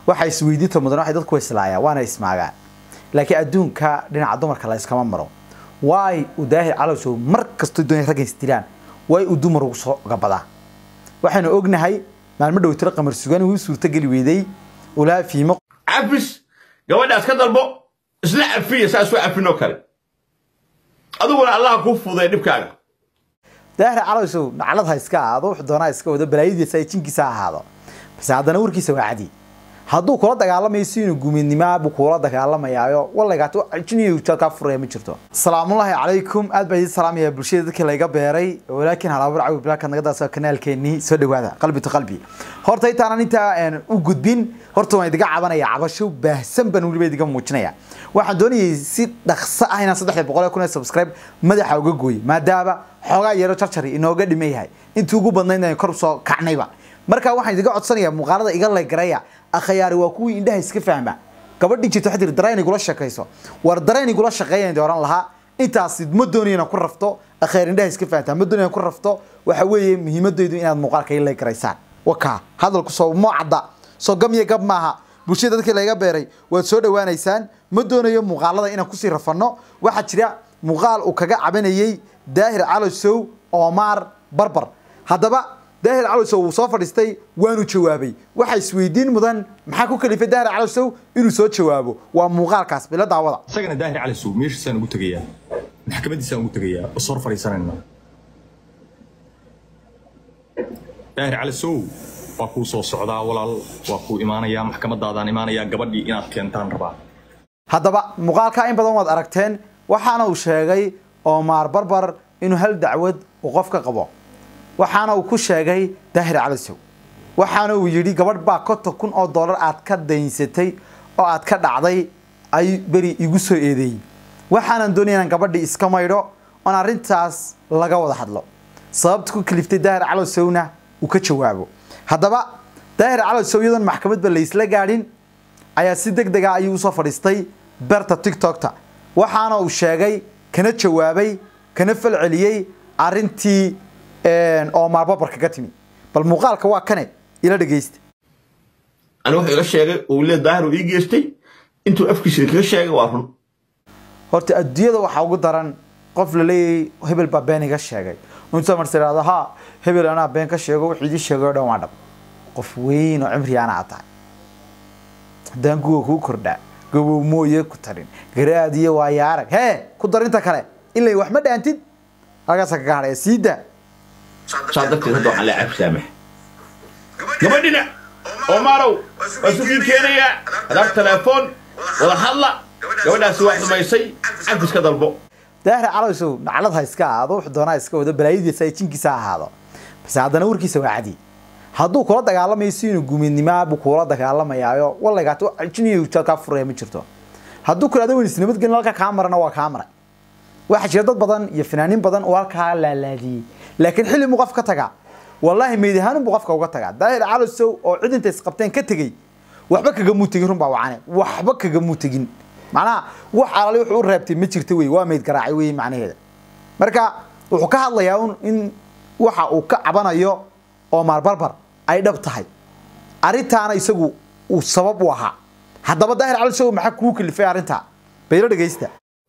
waxa isweydiinta mudan waxay dadku islaayaan waana ismaagaan laakiin adduunka dhinaca dumarka la iskama maro waay uu daahir calowshow mar kastoo doonay raggan isdilaan way uu dumar ugu soo gabadaa waxaynu ognahay maalmo dhow tiro qamar sugan uu suurtogeli weyday ulaa fiimo cafis gabadhaas ka dalbo isla cafiya saa isu cafinoo kale adiguna allaha kuu fuday dhibkaaga daahir calowshow naclad ha iska ahaado wuxuu doonaa iska wado balaayadiisa ay jinkiisa ha ahaado balse haddana warkiisa waa cadi hadduu kula dagaalamayo si inuu gumeednimaa buu kula dagaalamayaayo wallaygaato jiniyo kaa furaya ma jirto asalaamullaahi calaykum aad baa idin salaamaya bulshada dadkii layga beeray walaakiin halaabur cawi bilaaka nagadaas kanaalkeenii soo dhawaada qalbi to qalbi horta intaanan intaa u gudbin horta waan idiga cabanaya cabasho baahsan baan weliba idiga muujinaya waxaan doonayay si dhaqso ah inaan saddex boqol kun subscribe madaxa uga gooyay maadaama xoogaa yaro jarjari inooga dhiman yahay intii ugu badnayd aan kor soo kacnayba marka waxaan idiga codsanayaa muuqaalada iga laygaraya akhayaari waa kuwii indhaha iska fahma gabadhii jirta waxay tiri dareen igula shaqayso war dareen igula shaqeeyaan dii oran lahaa intaas ma doonayo inaan ku rafto akhayaar indhaha iska fahantaa ma doonayo inaan ku rafto waxa weeye muhiimadeydu inaad muuqaalka ila garaysaan wakaa hadalku soo moo cadda soo gam iyo gab maaha bulshada dadkii laga beeray waad soo dhawaanaysaan ma doonayo muuqaalada inaan kusii rafano waxaa jira muuqaal uu kaga cabanayay daahir calosow oomaar barbar haddaba daahir calowsow wuu soo fadhiistay waanu jawaabay waxa isweydiin mudan maxaa ku kalifay daahir calowsow inuu soo jawaabo waa muuqaalkaas bila daawada isagana daahir cali sow meeshiisaan ugu tegayaa maxkamadiisaan ugu tegayaa oo soo fadhiisanayna daahir cali sow waa kuu soo socdaa walaal waa kuu imaanayaa maxkamadaadaan imaanayaa gabadhii inaad keentaan rabaa haddaba muuqaalkaa in badan waad aragteen waxaana uu sheegay oomaar barbar inuu hal dacwad uu qof ka qabo waxaana uu ku sheegay daahir calisow waxaana uu yidhi gabadh baa konton kun oo dollar aad ka daynsatay oo aad ka dhacday ay beri igu soo eedeeyey waxaanan doonaya inaan gabadhii iska maydho oon arrintaas laga wada hadlo sababta ku kaliftay daahir calosowna uu ka jawaabo haddaba daahir calosow iyadoon maxkamadba laysla gaadhin ayaa si deg dega ayuu usoo fadhiistay berta tiktokta waxaana uu sheegay kana jawaabay kana falceliyey arrintii oomaar babar kaga timi bal muuqaalka waa kane ila dhegeysta ani wuxuu iga sheegay uu lee daahir uu ii geystay intuu afkiisa kaga sheegay waa run horta adduunyada waxaa ugu daran qof la leeyahay hebel baa been iga sheegay intuu marse ihahdo ha hebel anaa been ka sheego wuxuu idii sheegay oo dhan waa dhab qof weyn oo cimri anaa tahay haddaan kuwa kuu kordhaa gabow mooye ku tarin garaad iyo waayo arag hee ku darinta kale ilay wax ma dhaantid halkaasa kaga hadhaya sii daa saa darteed hadda waxaan leeyahay saamax gabadhina oomarow waa sukii keenayaa adaab telefoon wada hadla gabadhaasi waa xumaysay cafiska dalbo daahir calowsow naclad ha iska ahaado wuxuu doonaa iska wado balaayadiisa ay jinkiisa ha ahaado balse haddana warkiisa waa cadi hadduu kula dagaalamayo si inuu gumeednimaa buu kula dagaalamayaayo wallaygaato jiniyo kaa furaya ma jirto hadduu kulaado weyn isnabadgelin halka kaa marana waa kaa maray waxaa jira dad badan iyo fanaaniin badan oo halkaa laalaadiyey laakiin xilli muu qof ka tagaa wallaahi meydahaanin buu qofka uga tagaa daahir calosow oo cid intay isqabteen ka tegey waxba kagamuu tegin runbaa wacane waxba kagamuu tegin macnaha wax alali wuxuu u reebtay ma jirta wey waa meyd garaacay wey macnaheeda marka wuxuu ka hadlayaa un in waxa uu ka cabanayo oomaar barbar ay dhab tahay arrintaana isagu uu sabab u ahaa haddaba daahir calosow maxaa kuu kalifay arrintaa baylo dhegeysta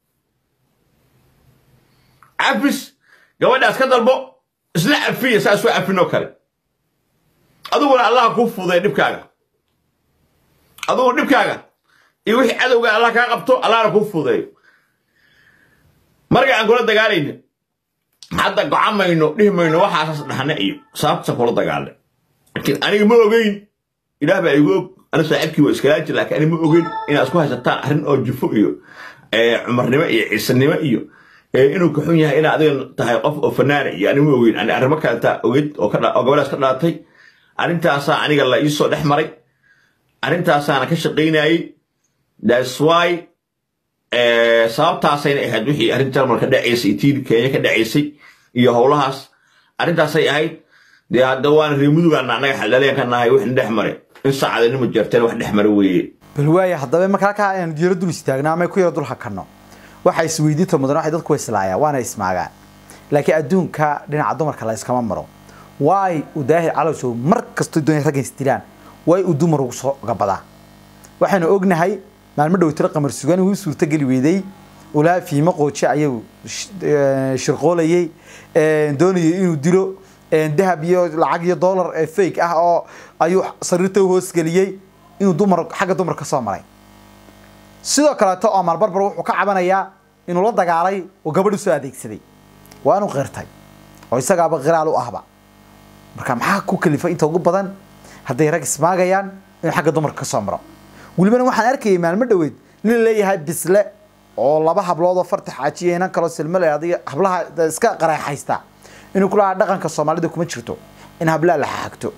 cafis gabadhaas ka dalbo isla cafiya saa isu cafinoo kale adiguna allaha kuu fuday dhibkaaga adiguna dhibkaaga iyo wixii cadowga allah kaa qabto allahna kuu fudeeyo marka aan kula dagaalayna hadda gocamayno dhihi mayno waxaasas dhahna iyo sababta kula dagaalnay laakiin aniga ma ogeyn ilaah baa igu og aniga saaxiibkii waa iskala jir laakiin aniga ma ogeyn inaad isku haysataan arrin oo jufo iyo cumarnimo iyo ciisanimo iyo inuu ka xun yahay inaad adiga tahay qof oo fanaana iyo aniga ma ogeyn ani arrimo kaleta oged oo gabadhaas ka dhalatay arrintaasaa aniga la iisoo dhex maray arrintaasaana ka shaqaynayey thats why sababtaasayna ahayd wixii arrin jarmal ka dhacaysay tii kenya ka dhacaysay iyo howlahaas arrintaasay ahayd dee hadda waana reer mudugaana annaga xaldhaleen ka nahay wixna dhex mare in saacadanimo jeerteen wax dhex mare weeye bal waaya haddaba marka halkaa aynu diiro dul istaagno ama ku yaro dul hakanno waxa isweydiinta mudan waxay dadku islaayaan waana ismaagaan laakiin adduunka dhinaca dumarka la iskama maro waay uu daahir calowsow mar kastoo doonay raggan isdilaan way uu dumar ugu soo gabadaa waxaanu ognahay maalmo dhowtiro qamar sugan uu suurtageli weeday ulaa fiimo qooje ayuu shirqoolayay doonayay inuu dilo dahab iyo lacag iyo dollar ee fake ah oo ayuu sariirta u hoosgeliyey inuu dumar xagga dumar ka soo maray sidoo kaleeto omar barbar wuxuu ka cabanayaa inuu la dagaalay oo gabadh usoo adeegsaday waa inuu qirtay oo isagaaba qiraal u ahba marka maxaa ku kalifay inta ugu badan hadday rag ismaagayaan inuu xagga dumarka ka soo maro welibana waxaan arkayay maalmo dhoweed nin la leeyahay bisle oo laba hablood oo farta xaajiya inan kaloo silmale adiga hablaha iska qaraexaysta inuu ku lahaa dhaqanka soomaalida kuma jirto in hablaha la xaagto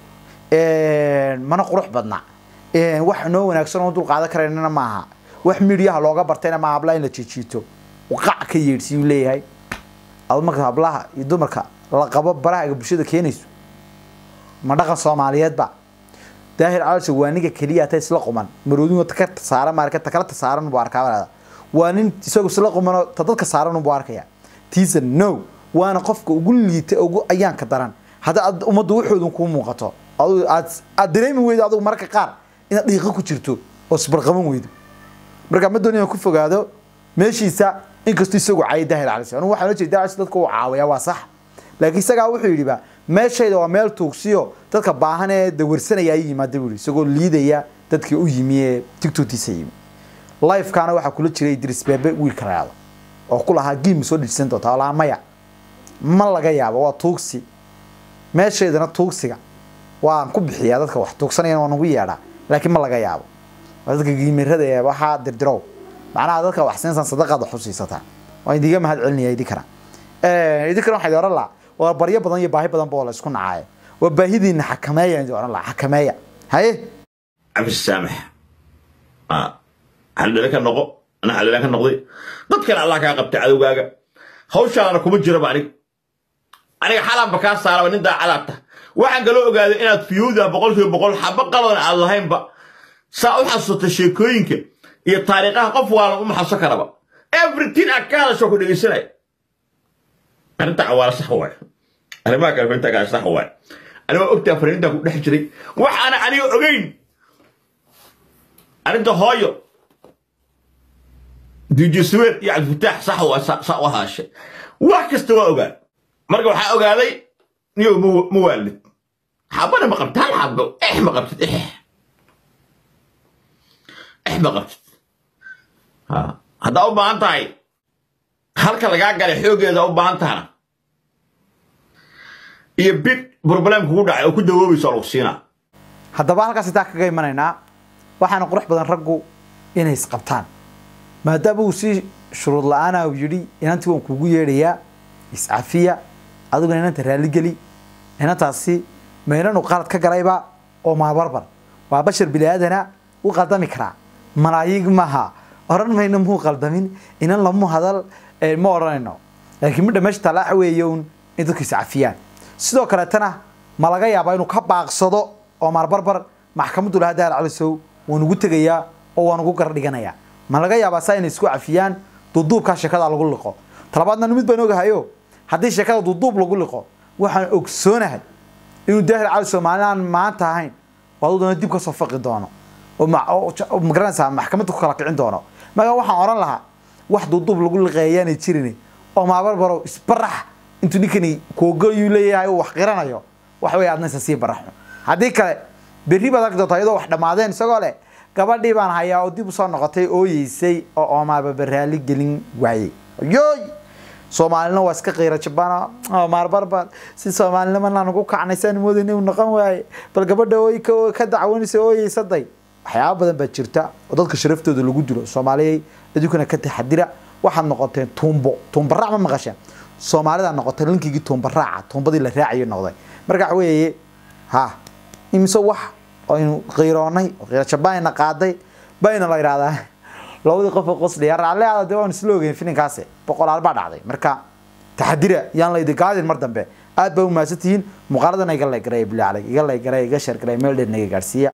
mana qurux badna wax noo wanaagsan oo dul qaadan karaynana maaha wax midiyaha looga bartayna maaha hablaha in la jijiito qac ka yeedhsiyuu leeyahay ad marka hablaha iyo dumarka la qabo barahaga bulshada keenayso ma dhaqan soomaaliyeedba daahir caloosha waa ninka keliya ta isla quman maroodin ka saaran maarka ta kala saaran buu arkaa waa nin isagu isla quman ta dadka saaran buu arkaya tiisa no waana qofka ugu liita ugu ayaanka daran hadda ummaddu waxoodan kuu muuqato aad aad dareemi weydo adigu mararka qaar inaad dhiiqo ku jirto oo isbarqaban weydo marka ma doon inaan ku fogaado meeshiisa inkastoo isagu caayay daahir caloosha anigu waxaan jeedaa daahir dadka uu caawiyaa waa sax laakiin isagaa wuxuu yidhi ba meeshayda waa meel tuugsiyo dadka baahan ee dawarsanaya ay yimaada buu isagoo liidaya dadkii u yimi ee tigtokiisa yimi lifekaana waxaa kula jiray idris beebe wiilka raado oo ku lahaa giim soo dhijisan doonta oo lahaa maya ma laga yaabo waa tuugsi meeshaydana tuugsiga waan ku bixiyaa dadka wax tuugsanayana waan ugu yeedhaa laakiin ma laga yaabo waa dadka giimirada ee waxaa dirdirow macnaha dadka wax siinsan sadaqaad wax u siisataa waan idiga mahad celinaya idinkana idinkana waxaa idin oran lahaa waa baryo badan iyo baahi badan ba oo la isku nacaayo waa baahidiina xakameeya idin oran lahaa xakameeya haye cabsi saamax xaldhale ka noqo ana xaldhale ka noqday dadkana allah kaa qabtay cadowgaaga hawshaana kuma jiraba anig aniga xalanba kaa saaraba nin daacadaabta waxaan kaloo ogaaday inaad fiyuuda boqolkiiba boqol xaba qaladan aad lahaynba saa u xasuusata sheekooyinka iyo taariikhaha qof waalan uma xasuusan karaba everything aad ka hadasho ku dhegeysanaya arrinta cawaala sax waay arrimaha kale farinta kale sax waay anigoo ogtaa fariinta ku dhex jiray waxaana aniga ogeyn arrinta hooyo dj suweer iyo cabdifitaax sax waa sa u haashay wax kasta waa ogaa marka waxaa ogaaday niyow ma waalid xabana ma qabtid hal xabo ex ma qabtid ex ex ma qabtid haddaa u baahan tahay halka lagaa galay xooggeeda u baahan tahana iyo big problem kugu dhacay oo ku dawoobayso lagu siinaa haddaba halkaas intaa kaga imanaynaa waxaana qurux badan raggu inay isqabtaan maadaama uu si shuruud la-aana uu yidhi inantii waan kuugu yeedhayaa iscafiya adiguna inanta raalligeli inantaasi ma inanu qalad ka galayba oo maabarbar waa bashar bini aadana u qaldami karaa malaayig maaha oran mayno muu qaldamin inan lamu hadal ma odhanayno laakiin midha meesha talaaxa weeye un in dadku iscafiyaan sidoo kaleetana ma laga yaabaa inuu ka baaqsado oo maarbarbar maxkamaddu lahaa daal calisow waan ugu tegayaa oo waan ugu gardhiganayaa ma laga yaabaa saa inay isku cafiyaan duuduubkaa sheekada lagu liqo talabaadna mid baan ogahayo haddii sheekada duuduub lagu liqo waxaan ogsoonahay inuu daahir calisow maalin aan maanta ahayn oo adudana dib ka soo faqi doono oo magaranaysaa maxkamadda ku kala kicin doono markaa waxaan odhan lahaa wax duuduub lagu liqeeyaanay jirin oo maabarbarow isbarax intuu ninkani koogoyuu leeyahay uu wax qiranayo wax wey adna isa sii baraxo haddii kale berri baad arki doontaa iyadoo wax dhammaadeen isagoo leh gabadhii baan hayaa oo dib usoo noqotay ooyeysay oo oomaababa raali gelin waayey yoy soomaalina waa iska qiira jabana maarbarbar si soomaalinimana nagu kacnay saan moodayna uu noqon waaye bal gabadha ooy ka dacwanaysa ooyeysaday waxyaaba badan baa jirta oo dadka sharaftooda lagu dilo soomaaliyay idinkuna ka taxadira waxaad noqoteen tuumbo tuumbaraac ma maqasheen soomaalida noqotay linkigii tuumbaraaca tuumbadii la raacayo noqday marka waxa weeye ha imise wax aynu qiiroonay oo qiiro jabaanina qaaday bayna la yidhahdaa labadii qof oo qosliya raalle aada dee waan isla ogeyn filinkaasi boqolaal baa dhacday marka taxadira yaan la idin gaadin mar dambe aad baa u mahadsan tihiin muuqaaladan iga laygaray bilaa iga laygaray iga sheergaray meel dheer naga gaadhsiiya